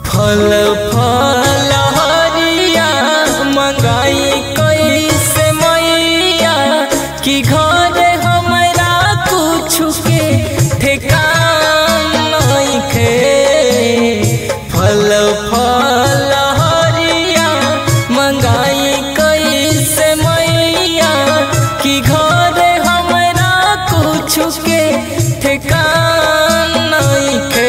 फल फल हरिया मंगाई कैसे मैया कि घर हमरा कुछ के ठेकान नइखे फल फल हरिया मंगाई कैसे मैया कि घर हमरा कुछ के ठेकान नइखे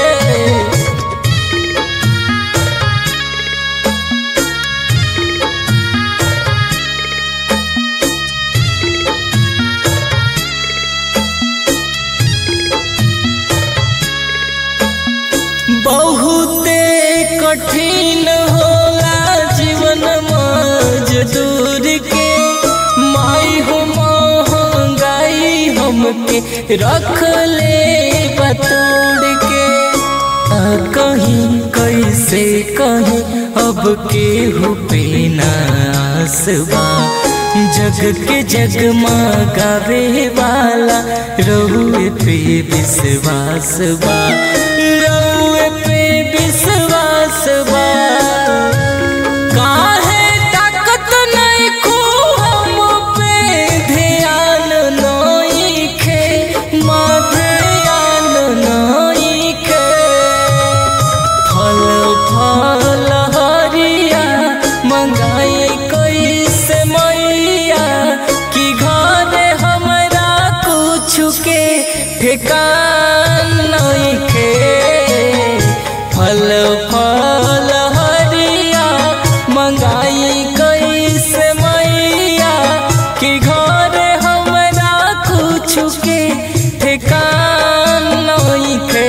बहुते कठिन होला जीवन मजदूर के माई हो महंगाई हमके रख ले बतोड़ के आ कहीं कैसे कहीं अब केहू पे नासबा जग के जग गावे वाला रहुए पे विश्वास बा रहुए पे विश्वास बा काहे ताकत नहीं खू हम पे ध्यान नइखे माँ ध्यान नइखे फल फल हरिया मंगाई कैसे मैया कि घर हमरा कुछ के ठेकान नइखे फल फल हरिया मंगाई कैसे मैया कि घर हमरा कुछ के ठेकान नइखे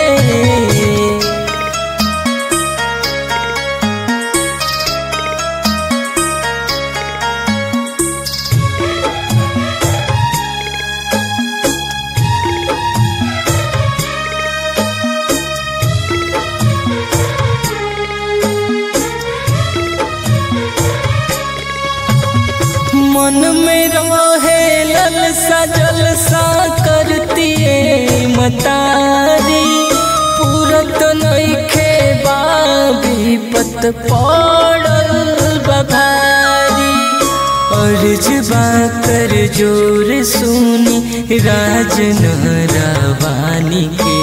मन में रहे ललसा जलसा करतिए मतारी पूरत नइखे बाबी पत पड़ल बभारी अर्ज कर जोर सुनी राजन रवानी के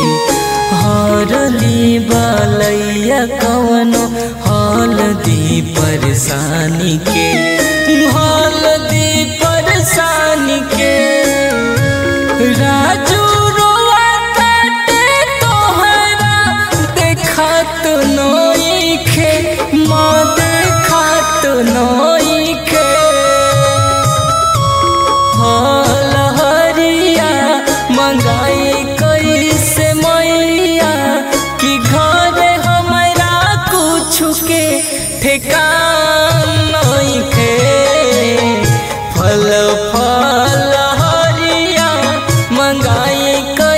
हरली बालैया कवनो हलदी परेशानी के हलदी परेशानी के राजू रोआ काटे तोहरा देखात नइखे माँ देखात नइखे फल हरिया मंगाई कैसे मैया कि घर हमरा कुछ के ठेकान नइखे फल फल हरिया मंगाई